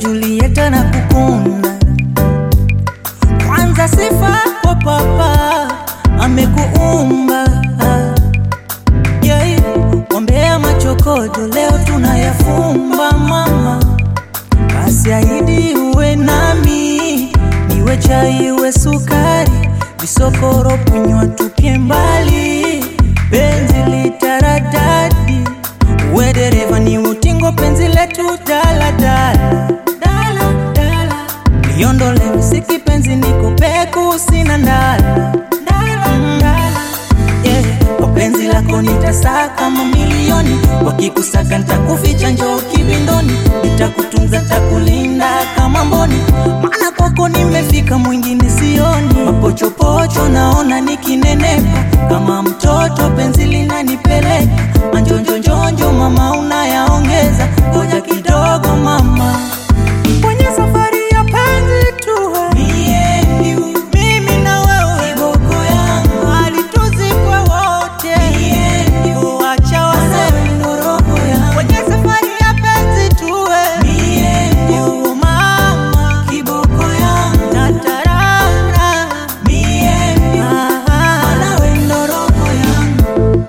Julieta na kukunda kwanza, sifa kwa papa amekuumba yeah. Wambea machokodo leo tunayafumba mama, basi ahidi uwe nami, niwe chai uwe sukari, visokoro kunywa tupie mbali, penzi litaradadi, uwe dereva ni utingo, penzi letu daladala dala, dala. Liondole msiki penzi niko peku sina ndala dala, dala. Yeah. Kwa penzi lako nitasaka mamilioni, wakikusaka nitakuficha njoo kibindoni, nitakutunza takulinda kama mboni, maana kwako nimefika, mwingine sioni. Mapochopocho naona nikinenepa kama mtoto, penzi linanipeleka manjonjonjonjo, mama unayaongeza, ngoja kidogo mama kwenye safari ya penzi tuwe mimi na wewe, kiboko yangu hali tuzikwe wote, uacha waseme kwenye safari ya penzi tuwe oh mama, kiboko yangu natarara Ah, wewe ndo roho yangu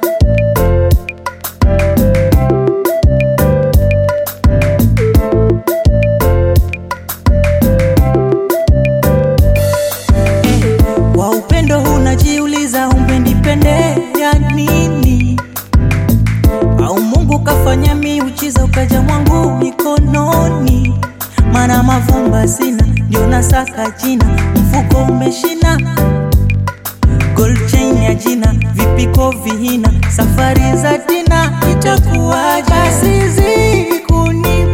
Kwa upendo unajiuliza umenipendea nini? Au Mungu kafanya miujiza ukaja mwangu mikononi? Mana mavumba sina, ndio nasaka jina, mfuko umeshina, gold chain ya jina, vipiko vihina, safari za dina itakuwaje? Basi zidi kunipa